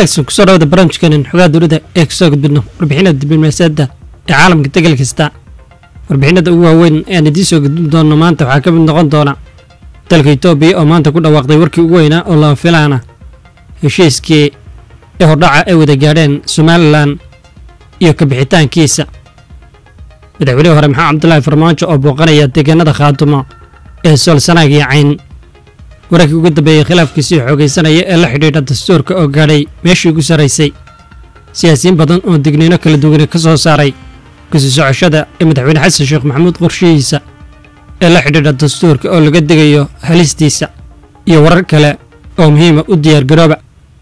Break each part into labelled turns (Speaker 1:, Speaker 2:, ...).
Speaker 1: wanaagsan kusoo dhawada barnaamijkeenan xogaha dowladda ee kasoo gudbidno warbixinada diblomaasiyadda ee caalamka degal kasta warbixinada ugu waaweyn ee aan idiin soo gudbin doonno maanta waxaa ka mid noqon doona dalka etoobiya oo maanta ku dhawaaqday warkii ugu weynaa oo lama filaana heshiiskii ee hordhaca ay wada gaadheen somalilan iyo kabixitaankiisa madaxweynihii hore maxamed cabdulaahi farmaajo oo booqanaya deegaanada khaatumo ee soolsanaag iyo cayn wararkii ugu dambeeyey khilaafkiisii xoogaysanaya ee la xidhiidha dastuurka oo gaadhay meeshii ugu sarraysay siyaasiyiin badan oo digniino kala duwane ka soo saaray kusii socoshada ee madaxweyne xasan sheekh maxamuud qorshihiisa ee la xidhiidha dastuurka oo laga degayo halistiisa iyo warar kale oo muhiima u diyaargarooba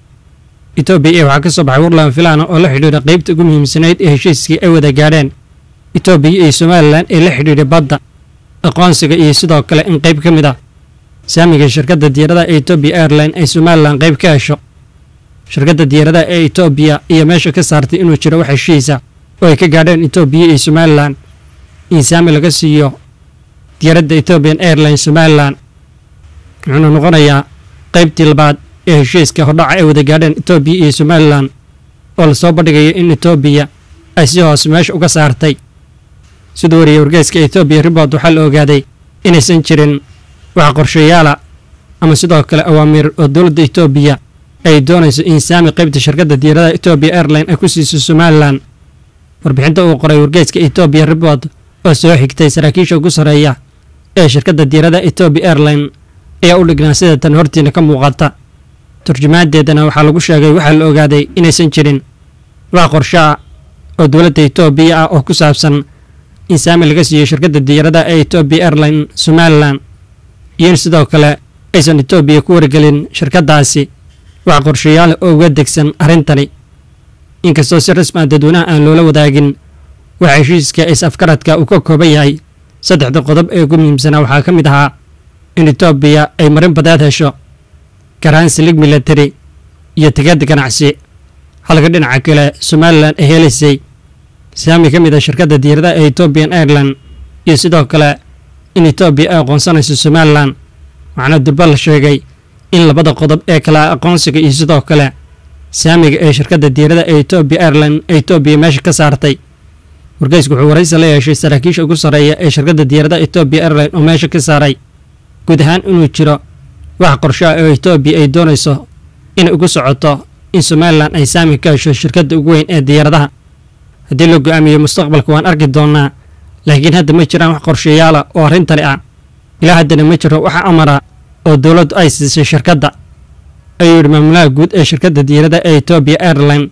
Speaker 1: etoobiya waxaa ka soo baxay warlan filaana oo la xidhiidha qaybta ugu muhiimsanayd ee heshiiskii ay wada gaadheen etoobiya iyo somalilan ee la xidhiidha badda aqoonsiga iyo sidoo kale in qayb ka mid ah saamiga shirkadda diyaaradaha ee etoobiya airline ay somalilan qayb ka hesho shirkadda diyaaradaha ee etoobiya iyo meesha ka saartay inuu jiro wax heshiisa oo ay ka gaadheen etoobiya iyo somalilan in saami laga siiyo diyaaradda ethoobiyan airline somalilan wuxuuna noqonayaa qaybtii labaad ee heshiiska hordhaca ay wada gaadheen etoobiya iyo somalilan oo lasoo bandhigayo in etoobiya ay si hoose meesha uga saartay siduu wariyey wargeyska etoobiya ribord waxaa la ogaaday inaysan jirin wax qorshayaala ama sidoo kale awaamiir oo dowladda etoobiya ay doonayso in saami qaybta shirkadda diyaaradaha etoobiya airline ay ku siiso somalilan warbixinta uu qoray wargeyska etoobiya ribord oo soo xigtay saraakiisha ugu sarreeya ee shirkadda diyaaradaha etoobiya airline ayaa u dhignaa sida tan hortiina ka muuqata turjumaadeedana waxaa lagu sheegay waxaa la ogaaday inaysan jirin wax qorsho ah oo dowladda etoobiya ah oo ku saabsan in saami laga siiyo shirkadda diyaaradaha ee etoobiya airline somalilan iyo in sidoo kale aysan etoobiya ku wargelin shirkaddaasi wax qorshayaal oo uga degsan arrintani inkastoo si rasmi ah dadweynaha aan loola wadaagin waxa heshiiska is-afkaradka uu ka kooban yahay saddexda qodob ee ugu muhiimsanaa waxaa ka mid ahaa in etoobiya ay marin badeed hesho garaansilig milatari iyo tigada ganacsi halka dhinaca kale somalilan ay helaysay saami ka mid a shirkadda diyaaradaha ee etoobiyan airline iyo sidoo kale in etoobiya ay aqoonsanayso somalilan waxaana durba la sheegay in labada qodob ee kale aqoonsiga iyo sidoo kale saamiga ee shirkadda diyaaradaha ee etoobiya airline ee etoobiya meesha ka saartay wargeysku wuxuu waraysi la yeeshay saraakiisha ugu sarreeya ee shirkadda diyaaradaha etoobiya airline oo meesha ka saaray guud ahaan inuu jiro wax qorshaha oo etoobiya ay doonayso inay ugu socoto in somalilan ay saami ka hesho shirkadda ugu weyn ee diyaaradaha haddii la go-aamiyo mustaqbalka waan arki doonnaa laakiin hadda ma jiraan wax qorshayaala oo arrintani ah ilaa haddana ma jiro wax amara oo dowladdu ay siisay shirkadda ayuu yidhi maamulaha guud ee shirkadda diyaaradaha ee etoobiya airline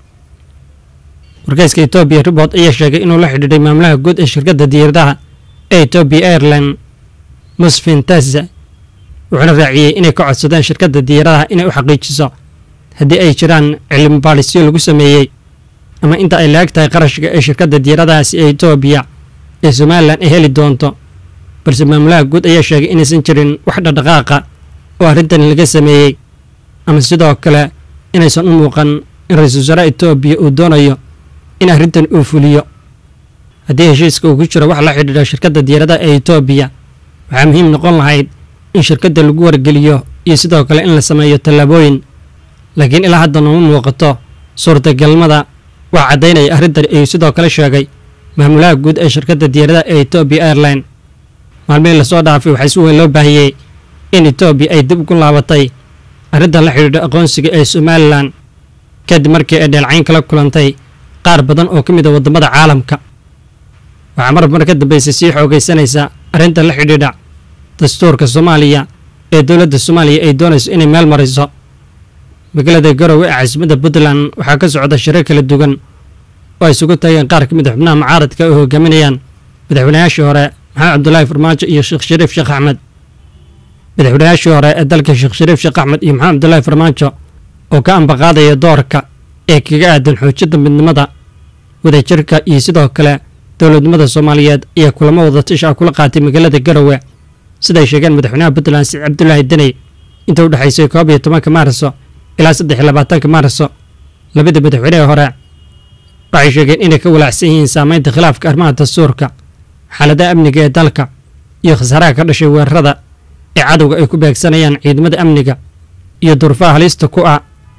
Speaker 1: wargeyska etoobiya ribord ayaa sheegay inuu la xidhiidhay maamulaha guud ee shirkadda diyaaradaha ee etoobiya airline musfin tasa wuxuuna raaciyey inay ka codsadeen shirkadda diyaaradaha inay u xaqiijiso haddii ay jiraan cilmi baadhisyo lagu sameeyey ama inta ay laag tahay qarashka ee shirkadda diyaaradahaasi ee etoobiya ee somalilan ay heli doonto balse maamulaha guud ayaa sheegay inaysan jirin wax dhaqdhaqaaqa oo arrintani laga sameeyey ama sidoo kale inaysan u muuqan in ra-iisul wasaaraha etoobiya uu doonayo in arrintan uu fuliyo haddii heshiiska uu ku jiro wax la xidhiidha shirkadda diyaaradaha ee etoobiya waxaa muhiim noqon lahayd in shirkadda lagu wargeliyo iyo sidoo kale in la sameeyo tallaabooyin laakiin ilaa hadda nooma muuqato suurtagalnimada wax caddaynaya arrintani ayuu sidoo kale sheegay maamulaha guud ee shirkadda diyaaradaha ee etoobiya airline maalmihii lasoo dhaafay waxaa si weyn loo baahiyey in etoobiya ay dib ugu laabatay arrintan la xidhiidha aqoonsiga ee somalilan kadib markii ay dheelcayn kala kulantay qaar badan oo ka mid a waddamada caalamka waxaa mar mar ka dambaysay sii xoogaysanaysa arrintan la xidhiidha dastuurka soomaaliya ee dowladda soomaaliya ay doonayso inay meel mariso magaalada garowe ee caasimadda puntland waxaa ka socda shirar kala duwan oo ay isugu tageen qaar ka mid a xubnaha mucaaradka ay hogaaminayaan madaxweynayaashii hore maxamed cabdulaahi farmaajo iyo sheekh shariif sheekh axmed madaxweynayaashii hore ee dalka sheekh shariif sheekh axmed iyo maxamed cabdulaahi farmaajo oo ka ambaqaadaya doorka ee kaga aadan xoojinta midnimada wadajirka iyo sidoo kale dowladnimada soomaaliyeed ayaa kulamo wada tisha kula qaatay magaalada garowe siday sheegeen madaxweynaha puntland siciid cabdulaahi deney inta u dhexaysay koob iyo tobanka maarso ilaa saddex iyo labaatanka maarso labada madaxweynehii hore waxay sheegeen inay ka walaacsan yihiin saameynta khilaafka arrimaha dastuurka xaaladaha amniga ee dalka iyo khasaaraha ka dhashay weerarada ee cadowga ay ku beegsanayaan ciidamada amniga iyo durfaha halista ku ah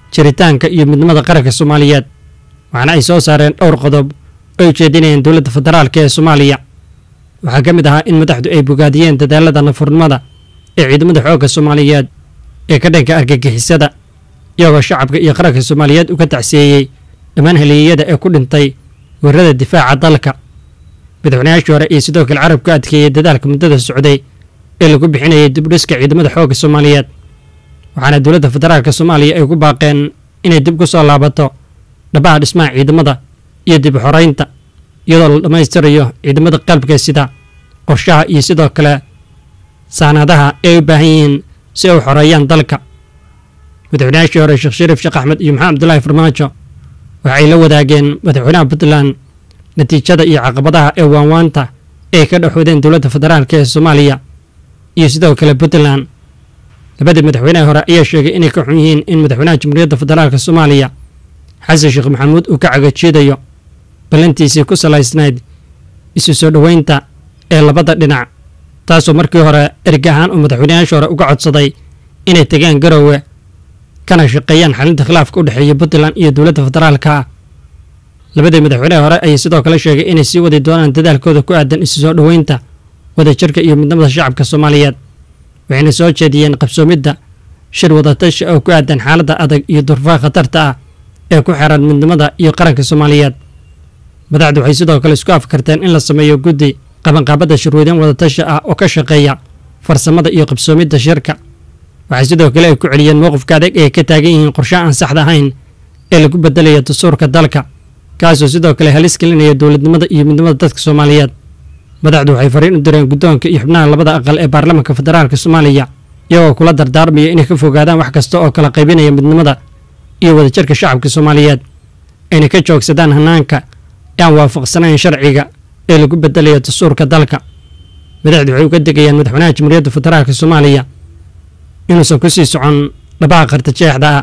Speaker 1: jiritaanka iyo midnimada qaranka soomaaliyeed waxaana ay soo saareen dhowr qodob oo ay jeedinayeen dowladda federaalka ee soomaaliya waxaa ka mid ahaa in madaxdu ay bogaadiyeen dadaalada nafurnimada ee ciidamada xoogga soomaaliyeed ee ka dhanka argagixisada iyagoo shacabka iyo qaranka soomaaliyeed uga tacsiyeeyey dhammaan haleeyada ee ku dhintay weerarada difaaca dalka madaxweynayaashii hore iyo sidoo kale carabku adkeeyey dadaalka muddada socday ee lagu bixinayay dibdhiska ciidamada xoogga soomaaliyeed waxaana dowladda federaalka soomaaliya ay ku baaqeen inay dib ku soo laabato dhabaha dhismaha ciidamada iyo dib u xoreynta iyadoo la dhammaystirayo ciidamada qalbka sida qorshaha iyo sidoo kale saanaadaha ay u baahan yihiin si ay u xoreeyaan dalka madaxweynayaashii hore sheekh shariif sheekh axmed iyo maxamed abdullaahi farmaajo waxay la wadaageen madaxweynaha puntland natiijada iyo caqabadaha ee waanwaanta ee ka dhexoodeen dowladda federaalk ee soomaaliya iyo sidoo kale puntland labadii madaxweynaha hore ayaa sheegay inay ka xun yihiin in madaxweynaha jamhuuriyadda federaalk soomaaliya xasan sheekh maxamuud uu ka cagajiidayo ballantiisii ku salaysnayd isu soo dhoweynta ee labada dhinac taasoo markii hore erga ahaan uu madaxweynayaasha hore uga codsaday inay tegaan garoowe kana shaqeeyaan xalinta khilaafka u dhexeeya puntland iyo dowladda federaalka ah labadii madaxweynaha hore ayay sidoo kale sheegay inay sii wadi doonaan dadaalkooda ku aadan isu soo dhoweynta wadajirka iyo midnimada shacabka soomaaliyeed waxayna soo jeediyeen qabsoomidda shir wadatashi oo ku aadan xaaladda adag iyo durfaha khatarta ah ee ku xeran midnimada iyo qaranka soomaaliyeed madaxdu waxay sidoo kale isku afkarteen in la sameeyo guddi qabanqaabadda shirweydan wadatashi ah oo ka shaqeeya farsamada iyo qabsoomidda shirka waxay sidoo kale ay ku celiyeen mowqifka adag ee ka taagan yihiin qorshe aan saxda ahayn ee lagu bedelaya dastuurka dalka kaasoo sidoo kale halis gelinaya dowladnimada iyo midnimada dadka soomaaliyeed madaxdu waxay fariin u direen guddoonka iyo xubnaha labada aqal ee baarlamaanka federaalk soomaaliya iyagoo kula dardaarmaya inay ka fogaadaan wax kasta oo kala qaybinaya midnimada iyo wadajirka shacabka soomaaliyeed ayna ka joogsadaan hanaanka ee aan waafaqsanayn sharciga ee lagu bedelayo dastuurka dalka madaxdu waxay uga degayaan madaxweynaha jamhuuriyadda federaalk soomaaliya inuusan ku sii socon dhabaha qartajeexda ah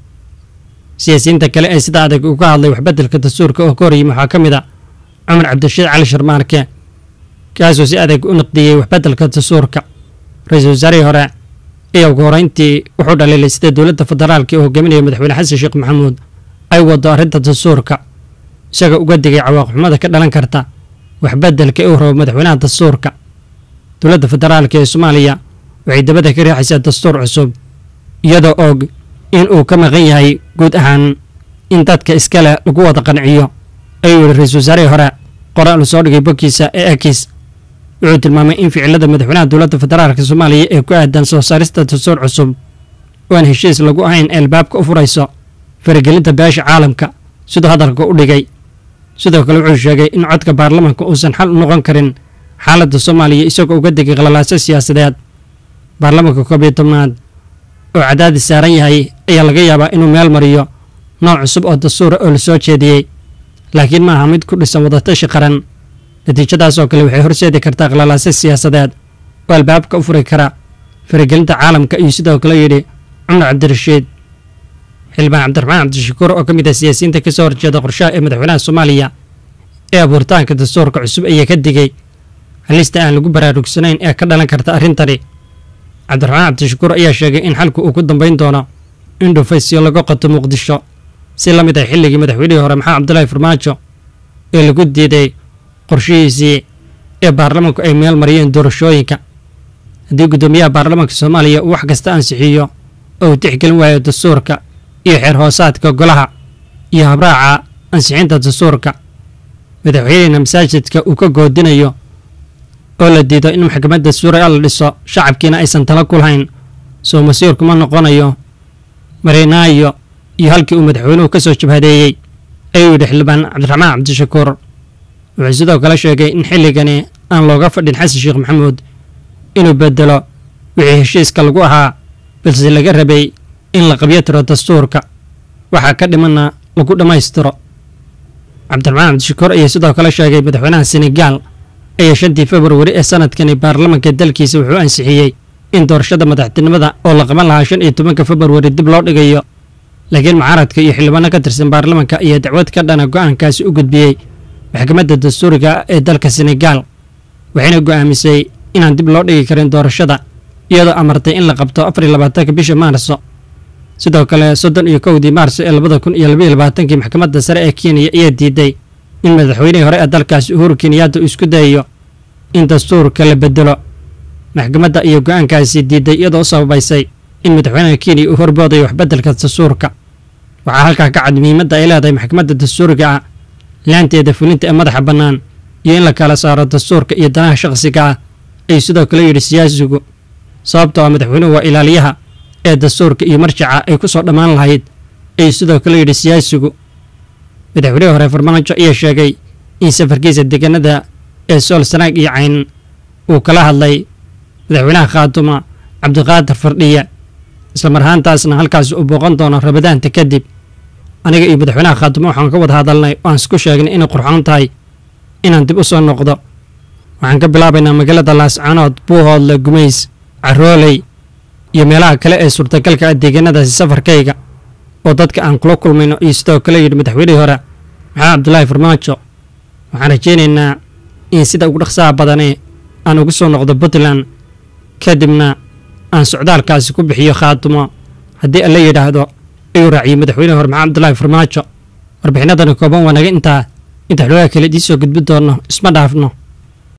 Speaker 1: siyaasiyiinta kale ee sida adag uga hadlay waxbedelka dastuurka oo ka horyimi waxaa ka mid a cumar cabdirashiid cali sharmaarke kaasoo si adag u naqdiyey waxbedelka dastuurka ra-iisul wasaarihii hore ayaa ugu horeyntii wuxuu dhaliilay sida dowladda federaalka ee hogaaminaya madaxweyne xasan sheekh maxamuud ay wado arrinta dastuurka isagoo uga digay cawaaqixumada ka dhalan karta waxbedelka ee u rabo madaxweynaha dastuurka dowladda federaalka ee soomaaliya waxay dabada ka riixaysaa dastuur cusub iyadoo og in uu ka maqan yahay guud ahaan in dadka iskale lagu wada qanciyo ayuu yihi ra-iisul wasaarihii hore qoraal uu soo dhigay bogkiisa ee akis wuxuu tilmaamay in ficilada madaxweynaha dowladda federaalk soomaaliya ee ku aadan soo saarista dastuur cusub oo aan heshiis lagu ahayn ee albaabka u furayso faragelinta beesha caalamka siduu hadalka u dhigay sidoo kale wuxuu sheegay in codka baarlamaanka uusan xal u noqon karin xaaladda soomaaliya isagoo uga degay qalalaaso siyaasadeed baarlamaanka koob iyo tobnaad oo cadaadis saaran yahay ayaa laga yaabaa inuu meel mariyo nooc cusub oo dastuura oo la soo jeediyey laakiin ma aha mid ku dhisan wadatashi qaran natiijadaasoo kale waxay horseedi kartaa qalalaaso siyaasadeed oo albaabka u furi kara faragelinta caalamka iyo sidoo kale yidhi cumar cabdirashiid xildhibaan cabdiraxmaan cabdishakuur oo ka mid ah siyaasiyiinta ka soo horjeeda qorshaha ee madaxweynaha soomaaliya ee abuuritaanka dastuurka cusub ayaa ka digay halista aan lagu baraarugsanayn ee ka dhalan karta arrintani cabdiraxmaan cabdishakuur ayaa sheegay in xalku uu ku dambayn doono in dhufaysyo laga qoto muqdisho si la mid ah xilligii madaxweynihii hore maxamed cabdulaahi farmaajo ee lagu diiday qorshihiisii ee baarlamaanku ay meel mariyeen doorashooyinka haddii guddoomiyaha baarlamaanka soomaaliya uu wax kasta ansixiyo oo uu tixgelin waayo dastuurka iyo xeer hoosaadka golaha iyo habraaca ansixinta dastuurka madaxweynehina masaajidka uu ka goodinayo oo la diido in maxkamadda suuriya la dhiso shacabkiina aysan tala ku lahayn soo masiirkuma noqonayo marinaayo iyo halkii uu madaxweynuhu ka soo jabhadeeyey ayuu yidhi xildhibaan cabdiraxmaan cabdishakuur wuxuu sidoo kale sheegay in xilligani aan looga fadhin xasan sheekh maxamuud inuu bedelo wixii heshiiska lagu ahaa balse laga rabay in la qabyo tiro dastuurka waxaa ka dhimanna lagu dhammaystiro cabdiraxmaan cabdishakuur ayaa sidoo kale sheegay madaxweynaha senegaal ayaa shantii februari ee sanadkani baarlamanka dalkiisa wuxuu ansixiyey in doorashada madaxtinimada oo la qaban lahaa shan iyo tobanka februari dib loo dhigayo laakiin mucaaradka iyo xildhibaano ka tirsan baarlamanka ayaa dacwad ka dhana go'aankaasi u gudbiyey maxkamadda dastuuriga ee dalka senegaal waxayna go'aamisay inaan dib loo dhigi karin doorashada iyadoo amartay in la qabto afar iyo labaatanka bisha maarso sidoo kale soddon iyo kowdii maars ee labada kun iyo labaiyo labaatankii maxkamadda sare ee kenya ayaa diiday in madaxweynihii hore ee dalkaasi uhuru kenyaata uu isku dayayo in dastuurka la bedelo maxkamadda iyo go-aankaasi diiday iyadoo u sababaysay in madaxweynaha kenya uu horboodayo waxbeddelka dastuurka waxaa halkaa ka cad muhiimadda ay leedahay maxkamadda dastuuriga ah laanteeda fulinta ee madaxa bannaan iyo in la kala saaro dastuurka iyo danaha shakhsiga ah ay sidoo kale yidhi siyaasigu sababtoo ah madaxweynuhu waa ilaaliyaha ee dastuurka iyo marjaca ay ku soo dhammaan lahayd ay sidoo kale yidhi siyaasigu madaxweynihii hore farmaajo ayaa sheegay in safarkiisa deegaanada ee sool sanaag iyo cayn uu kala hadlay madaxweynaha khaatuma cabdiqaadir fardhiya islamar ahaantaasna halkaas uu booqan doono rabadaanta kadib aniga iyo madaxweynaha khaatuma waxaan ka wada hadalnay oo aan isku sheegnay inay qurxoon tahay inaan dib u soo noqdo waxaan ka bilaabaynaa magaalada laascaanood buuhoodle gumays carooley iyo meelaha kale ee suurtagalka ah deegaanadaasi safarkayga oo dadka aan kula kulmayno iyo sidoo kale yidhi madaxweynihii hore maxamed cabdulaahi farmaajo waxaan rajaynaynaa in sida ugu dhaqsaha badanee aan ugu soo noqdo puntland kadibna aan socdaalkaasi ku bixiyo khaatumo haddii alla yidhaahdo ayuu raaciyey madaxweynihii hore maxamed cabdulaahi farmaajo warbixinadani kooban waa naga intaa inta xoogaa kale idiin soo gudbi doonno isma dhaafno